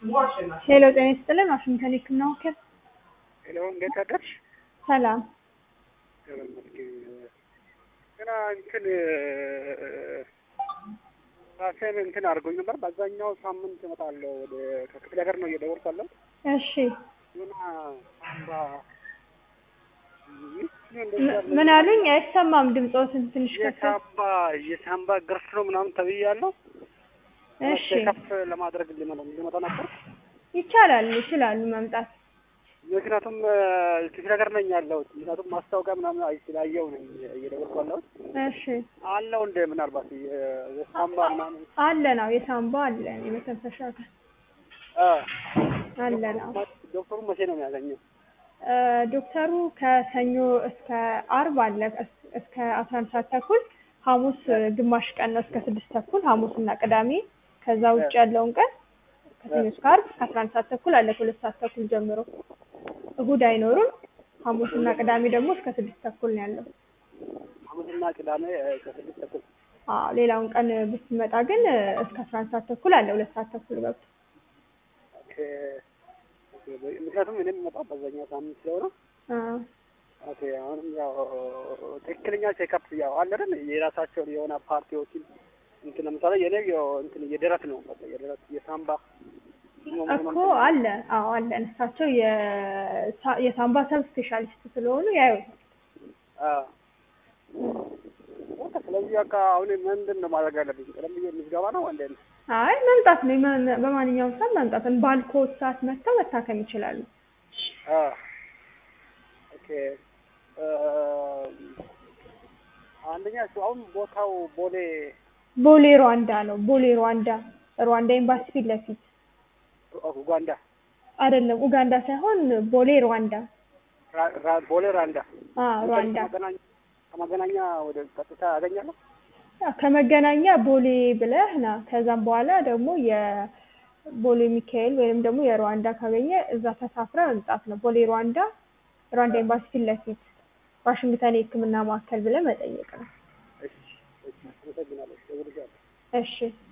ሄሎ ጤና ይስጥልን ዋሽንግተን የህክምና ወኪል ሄሎ እንዴት አደርሽ? ሰላም ገና እንትን ራሴን እንትን አድርጎኝ ነበር። በአብዛኛው ሳምንት እመጣለሁ ወደ ከክፍለ ሀገር ነው እየደወልኩ ያለሁት እሺ እና ሳምባ ምን አሉኝ አይሰማም ድምፆትን ትንሽ ከፍ የሳምባ የሳምባ ግርፍ ነው ምናምን ተብያለሁ። እሺ ከፍ ለማድረግ ሊመ- ሊመጣ ነበር። ይቻላል ይችላሉ መምጣት ምክንያቱም ክፍለ ሀገር ነኝ ያለሁት። ምክንያቱም ማስታወቂያ ምናምን አይ ስላየው ነኝ እየደወልኩ ያለሁት። እሺ አለው እንደ ምናልባት የ- የሳምባ ምናምን አለ ነው የሳምባ አለ የመተንፈሻ አካል አ አለ ነው ዶክተሩ መቼ ነው የሚያገኘው? እ ዶክተሩ ከሰኞ እስከ አርብ አለ እስ- እስከ አስራ አንድ ሰዓት ተኩል ሐሙስ ግማሽ ቀን ነው እስከ ስድስት ተኩል ሐሙስና ቅዳሜ ከዛ ውጭ ያለውን ቀን ከሰኞ እስከ አርብ ከአስራ አንድ ሰዓት ተኩል አለ ከሁለት ሰዓት ተኩል ጀምሮ እሁድ አይኖሩም ሐሙስና ቅዳሜ ደግሞ እስከ ስድስት ተኩል ነው ያለው ሐሙስና ቅዳሜ እ፣ ከስድስት ተኩል አዎ ሌላውን ቀን ብትመጣ ግን እስከ አስራ አንድ ሰዓት ተኩል አለ ሁለት ሰዓት ተኩል ገብቶ ኦኬ። ምክንያቱም እኔ የምመጣው በዛኛው ሳምንት ስለሆነ አዎ ኦኬ። አሁንም ያው ትክክለኛ ቼክአፕ ያው አለ አይደል የራሳቸውን የሆነ ፓርቲዎችን እንትን ለምሳሌ የኔ ያው እንትን የደረት ነው በቃ የደረት የሳምባ እኮ አለ አዎ አለ እሳቸው የሳ- የሳምባ ሰብ ስፔሻሊስት ስለሆኑ ያዩታል አ በቃ ስለዚህ በቃ አሁን ምንድን ነው ማድረግ ያለብኝ? ቀደም ብዬ ምዝገባ ነው እንዴ? አይ መምጣት ነው የማ- በማንኛውም ሰዓት መምጣትን ባልኮት ሰዓት መጥተው መታከም ይችላሉ አ ኦኬ እ፣ አንደኛ እሱ አሁን ቦታው ቦሌ ቦሌ ሩዋንዳ ነው ቦሌ ሩዋንዳ ሩዋንዳ ኤምባሲ ፊት ለፊት ኡጋንዳ አይደለም ኡጋንዳ ሳይሆን ቦሌ ሩዋንዳ ራ- ራ- ቦሌ ራንዳ አ ሩዋንዳ ከመገናኛ ከመገናኛ ወደ ቀጥታ ያገኛለሁ። ያው ከመገናኛ ቦሌ ብለህ ና ከዛም በኋላ ደግሞ የቦሌ ሚካኤል ወይም ደግሞ የሩዋንዳ ካገኘ እዛ ተሳፍረ መምጣት ነው ቦሌ ሩዋንዳ ሩዋንዳ ኤምባሲ ፊት ለፊት ዋሽንግተን የህክምና ማዕከል ብለህ መጠየቅ ነው እሺ፣ እሺ፣ አመሰግናለሁ። እደውልልሻለሁ። እሺ